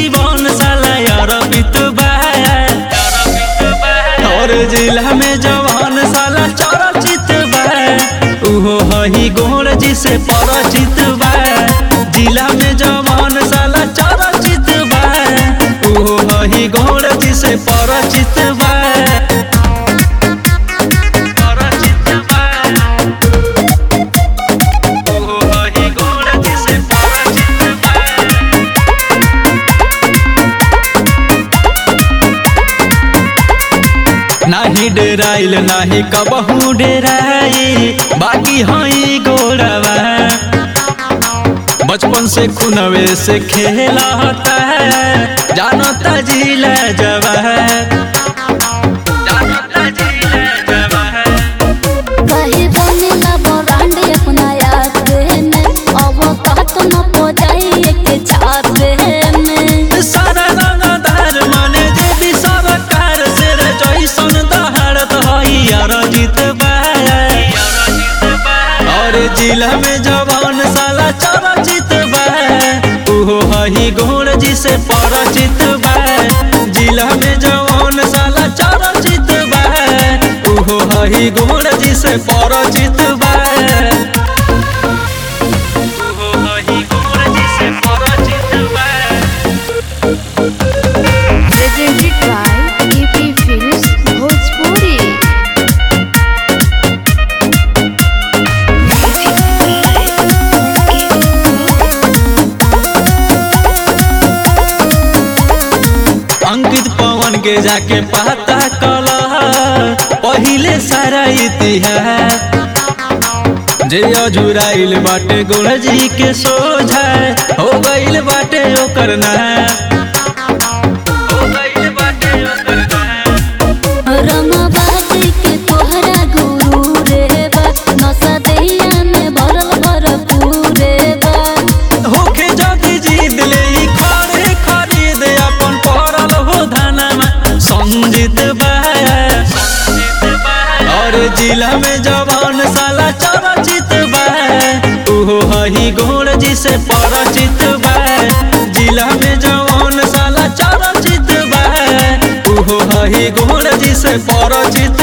जीवन साला अरबित बा और जिला में जवान साला चरचित बा उहो हही गोर जी से परिचित बा जिला में जवान साला चरचित बा उहो हही गोर जी से परिचित बा परिचित बा उहो हही गोर जी से परिचित बा नाही डेराइल नाही कबहू डेराई बाकी हई गोड़वा बचपन से खुनवे से खेला होता है जानता जिला जवा जानता जिला जवा कहीं बनेला ब्रांड अपना याद में अब कहत न पो जाए के छापे में सारा रंगदार माने देवी सरकार से रे जैसन दहाड़त हई अरजित बा और जिला में जवान साला चरचित बा उहो हई गोर जी से परिचित बा जिला में जवान साला चरचित बा उहो हई गोर जी से परिचित बा उहो हई गोर जी से परिचित बा presented by EP Films Bhojpuri Ankit पवन के जाके पता कल पहिले सारा इतिहास जे अजुराइल बाटे गुरजी के सोझा हो गइल बाटे ओकर नाश हो गइल बाटे ओकर नाश रमाबादी के तोहरा गुरु रे बा नशा दहिया में भरल भरपूर रे बा होके जदी जीत ले ई खड़े खरीद अपन पड़ल हो धनमा संजीत बा और जिला में जवान साला चरचित बा उहो हही गोर जी से परिचित बा जिला में जवान साला चरचित बा उहो हही गोर जी से परिचित